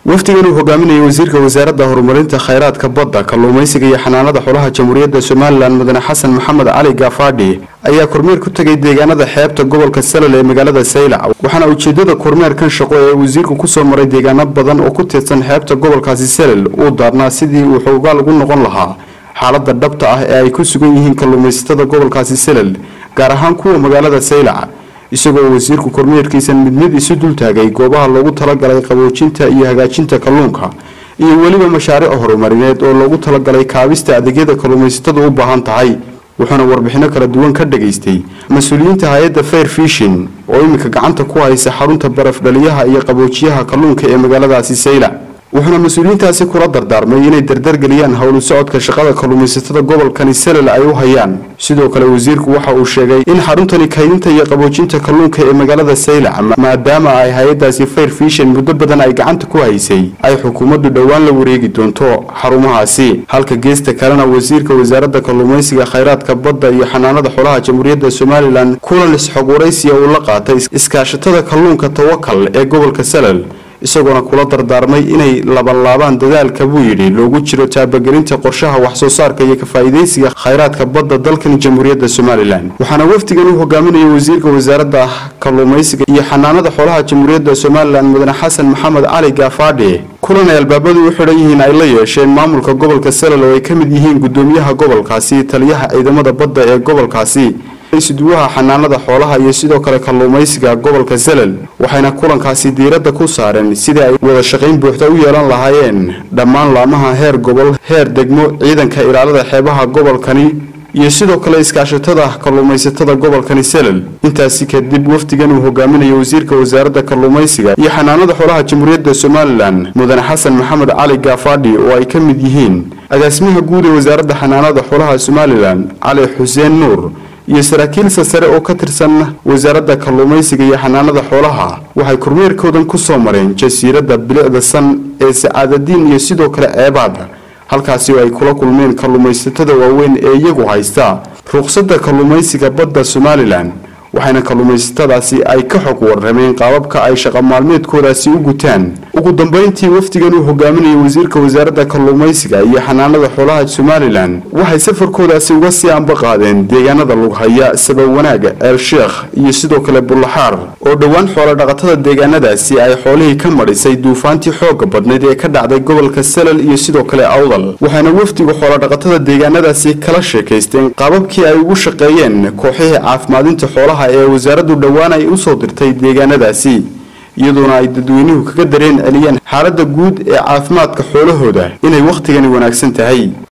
wafdigan uu hogaaminayay wasiirka wasaaradda horumarinta khayraadka badda kalluumaysiga iyo xanaanada xolaha jamhuuriyadda somalilan mudane xasan maxamed cali gaafadhi ayaa kormeer ku tegay deegaanada xeebta gobolka salal ee magaalada saylac waxaana ujeedada kormeerkan shaqo ee wasiirku kusoo maray deegaano badan oo ku tirsan xeebta gobolkaasi salal uu daarnaa sidii uu xoogaal ugu noqon lahaa xaalada dhabta ah ee ay ku sugan yihiin kalluumaysatada gobolkaasi salal gaar ahaan kuwa magaalada saylac isagoo wasiirku kormeerkiisan mid mid isu dultaagay goobaha loogu talagalay qaboojinta iyo hagaajinta kalluunka iyo weliba mashaariic horumarineed oo loogu talagalay kaabista adeegyada kalluumaysatadu u baahan tahay wuxuuna warbixino kala duwan ka dhagaystay mas-uuliyiinta hay-adda fair fishin oo iminka gacanta ku haysa xarunta baraf dhaliyaha iyo qaboojiyaha kalluunka ee magaaladaasi saylac wuxuuna mas-uuliyiintaasi kula dardaarmay inay dardargeliyaan howlu socodka shaqada kalluumaysatada gobolkani salal ay u hayaan sidoo kale wasiirku waxa uu sheegay in xaruntani kaydinta iyo qaboojinta kalluunka ee magaalada saylac maadaama ay hay-adaasi fair fishin muddo badan ay gacanta ku haysay ay xukuumaddu dhowaan la wareegi doonto xarumahaasi halka geesta kalena wasiirka wasaaradda kalluumaysiga khayraadka badda iyo xanaanada xolaha jamhuuriyadda somalilan kulan isxog waraysiya uu la qaatay iskaashatada kalluunka tawakal ee gobolka salal isagoona kula dardaarmay inay labanlaabaan dadaalka buu yidhi loogu jiro taabagelinta qorshaha wax-soo saarka iyo kafaa'idaysiga khayraadka badda dalkan jamhuuriyadda somalilan waxaana wafdigan u hogaaminayay wasiirka wasaaradda kalluumaysiga iyo xanaanada xoolaha jamhuuriyadda somalilan mudane xasan maxamed cali gaafadhi kulan ay albaabadu u xidhan yihiin ay la yeesheen maamulka gobolka salal oo ay ka mid yihiin gudoomiyaha gobolkaasi taliyaha ciidamada badda ee gobolkaasi isuduwaha xanaanada xoolaha iyo sidoo kale kalluumaysiga gobolka salal waxayna kulankaasi diiradda ku saareen sidii ay wada shaqayn buuxda u yeelan lahaayeen dhammaan laamaha heer gobol heer degmo ciidanka ilaalada xeebaha gobolkani iyo sidoo kale iskaashatada kalluumaysatada gobolkani salal intaasi kadib wafdigan uu hogaaminayo wasiirka wasaaradda kalluumaysiga iyo xanaanada xoolaha jamhuuriyadda somalilan mudane xasan maxamed cali gaafadhi oo ay ka mid yihiin agaasimaha guud ee wasaaradda xanaanada xoolaha somalilan cali xuseen nuur iyo saraakiil sasare oo ka tirsan wasaaradda kalluumaysiga iyo xanaanada xoolaha waxay kormeerkoodan ku soo mareen jasiiradda bilicda san ee sacaadadiin iyo sidoo kale ceebaada halkaasi oo ay kula kulmeen kalluumaysatada waaweyn ee iyagu haysta ruqsadda kalluumaysiga badda somalilan waxayna kalluumaysatadaasi ay ka xog warrameen qaababka ay shaqa maalmeedkoodaasi u gutaan ugu dambeyntii wafdigan uu hogaaminayay wasiirka wasaaradda kalluumaysiga iyo xanaanada xoolaha somalilan waxay safarkoodaasi uga sii anba qaadeen deegaanada lughaya sabab wanaaga eel sheekh iyo sidoo kale bullaxaar oo dhowaan xoolo dhaqatada deegaanadaasi ay xoolihii ka madhisay duufaantii xooga badnayd ee ka dhacday gobolka salal iyo sidoo kale awdal waxayna wafdigu xoolodhaqatada deegaanadaasi kala sheekaysteen qaababkii ay ugu shaqeeyeen kooxihii caafimaadinta xoolaha ee wasaaraddu dhowaan ay usoo dirtay deegaanadaasi iyadoona ay dadweynuhu kaga dareen celiyeen xaaladda guud ee caafimaadka xoolahooda inay wakhtigani wanaagsan tahay